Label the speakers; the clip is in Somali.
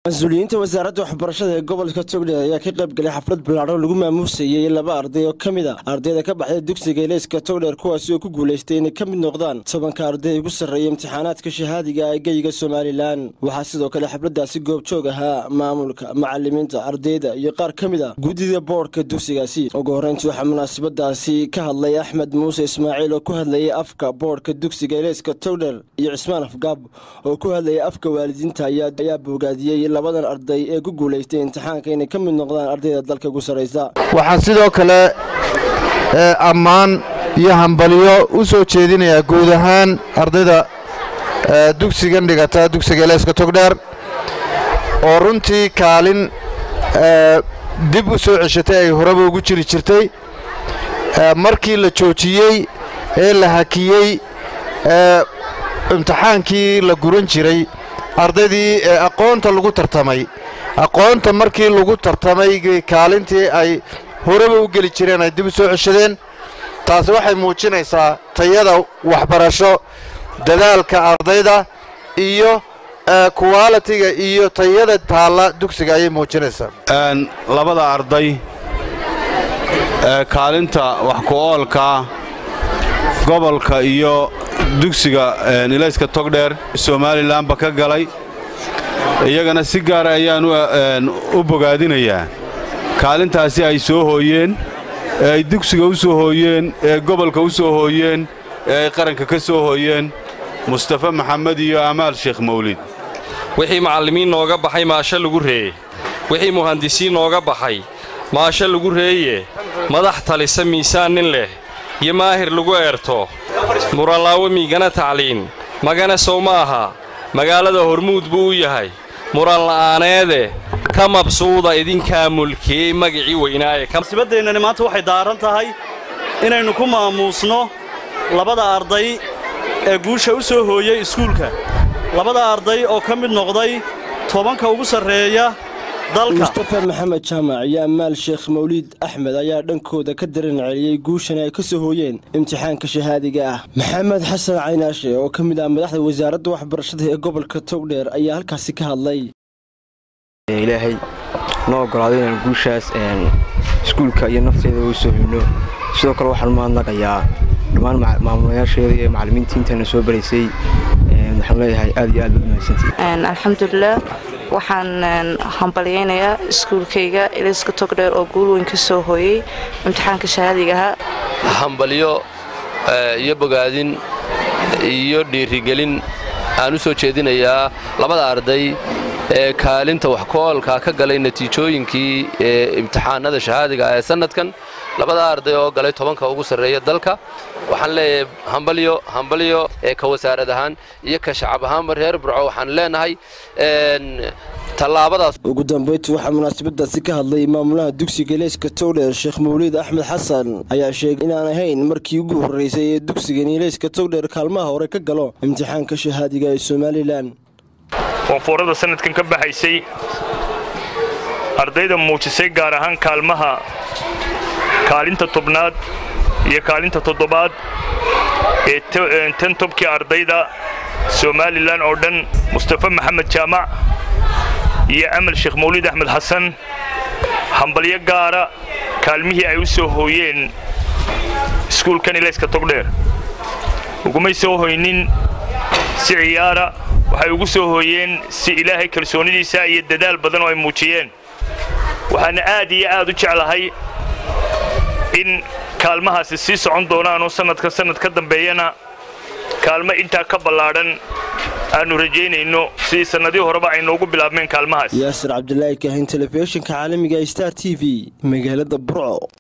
Speaker 1: mas-uuliyiinta wasaaradda waxbarashada ee gobolka togdheer ayaa ka qayb galay xaflad bilaadhan lagu maamuusayey laba arday oo ka mid a ardayda ka baxday dugsiga ilayska togdheer kuwaasi oo ku guulaystay inay ka mid noqdaan tobanka arday ugu sarreeya imtixaanaadka shahaadiga ee geyga somalilan waxaa sidoo kale xafladdaasi goobjoog ahaa maamulka macalimiinta ardayda iyo qaar ka mid a guddida boodhka dugsigaasi ugu horreyntii waxaa munaasabadaasi ka hadlay axmed muuse ismaaciil oo ku hadlayay afka boodhka dugsiga ilayska togdheer iyo cismaan afgaab oo ku hadlayay afka waalidiinta ayaa boogaadiyey labadan arday ee ku guulaystay imtixaanka inay ka mid noqdaan ardayda dalka ugu sarraysa
Speaker 2: waxaan sidoo kale ammaan iyo hambalyo u soo jeedinayaa guud ahaan ardayda dugsigan dhigata dugsiga eleyska togdheer oo runtii kaalin dib u soo ceshatay ay horeba ugu jiri jirtay markii la joojiyey ee la hakiyey imtixaankii la guran jiray ardaydii ee aqoonta lagu tartamay aqoonta markii lagu tartamay kaalintii ay horeba u geli jireen ay dib u soo ceshadeen taasi waxay muujinaysaa tayada waxbarasho dadaalka ardayda iyo kuwaalitiga iyo tayada taalla dugsiga ayay muujinaysaa
Speaker 3: labada arday ee kaalinta wax ku-oolka gobolka iyo dugsiga ilayska togdheer somalilanba ka galay iyagana si gaara ayaan u bogaadinayaa kaalintaasi ay soo hooyeen ee ay dugsiga u soo hooyeen ee gobolka u soo hooyeen ee ay qaranka ka soo hooyeen mustafa maxamed iyo amaal sheekh mawlid
Speaker 4: wixii macallimiin nooga baxay maasho lagu reeye wixii muhandisiin nooga baxay maasho lagu reeye madax talisa miisaan nin leh iyo maahir lagu eerto muranlaawo miigana tacliin magana sow ma aha magaalada hormuud buu u yahay muranla'aaneede ka mabsuuda idinkaa mulkiyey magicii weynaaye
Speaker 5: musibadeennani maanta waxay daaran tahay inaynu ku maamuusno labada arday ee guusha u soo hooyey iskuulka labada arday oo ka mid noqday tobanka ugu sarreeya
Speaker 1: mustafa maxamed jaamac iyo amaal sheekh mawliid axmed ayaa dhankooda ka daran celiyey guushan ay ka soo hooyeen imtixaanka shahaadiga ah maxamed xasan caynaashe oo ka mid ah madaxda wasaaradda waxbarashada ee gobolka togdheer ayaa halkaasi ka hadlay
Speaker 6: ilaahay noo ogolaado inaan guushaas iskuulka iyo nafteeda u soo hino sidoo kale waxaan mahadnaqayaa dhammaan maamulayaasheeda iyo macallimiintii intayna soo baraysay waxaan leeyahay aad iyo aad baad mahadsantihiin
Speaker 7: alxamdulilah waxaan hambalyaynayaa iskuulkayga ilayska togdheer oo guul weyn ka soo hooyey imtixaanka shahaadigaha
Speaker 8: hambalyo iyo bogaadin iyo dhiirigelin aan u soo jeedinayaa labada arday ee kaalinta wax ku-oolka ka galay natiijooyinkii ee imtixaanada shahaadiga ee sannadkan labada arday oo galay tobanka ugu sarreeya dalka waxaan leeyahay hambalyo hambalyo ee ka wasaarad ahaan iyo ka shacab ahaanba reer burco waxaan leenahay tallaabadaas
Speaker 1: ugu dambayntii waxaa munaasabadaasi ka hadlay maamulaha dugsiga ilayska togdheer sheekh mawliid axmed xasan ayaa sheegay inaan ahayn markii ugu horraysay ee dugsigan ilayska togdheer kaalmaha hore ka galo imtixaanka shahaadiga ee somalilan
Speaker 9: koonfurada sanadkan ka baxaysay ardayda muujisay gaar ahaan kaalmaha kaalinta tobnaad iyo kaalinta toddobaad ee tan tobkii ardayda somalilan oo dhan mustafa maxamed jaamac iyo amal sheekh mawliid axmed xasan hambalyo gaara kaalmihii ay u soo hooyeen iskuulkan ilayska togdheer ugumay soo hoynin si ciyaara waxay ugu soo hooyeen si ilaahay kalsoonidiisa iyo dadaal badan oo ay muujiyeen waxaana aad iyo aad u jeclahay in kaalmahaasi sii socon doonaanoo sannadka sannad ka dambeeyana kaalmo intaa ka ballaadhan aannu rajaynayno sidii sannadii horeba ay noogu bilaabmeen kaalmahaas
Speaker 1: yaasir cabdilaahi kahin telefishinka caalamiga star t v magaalada burco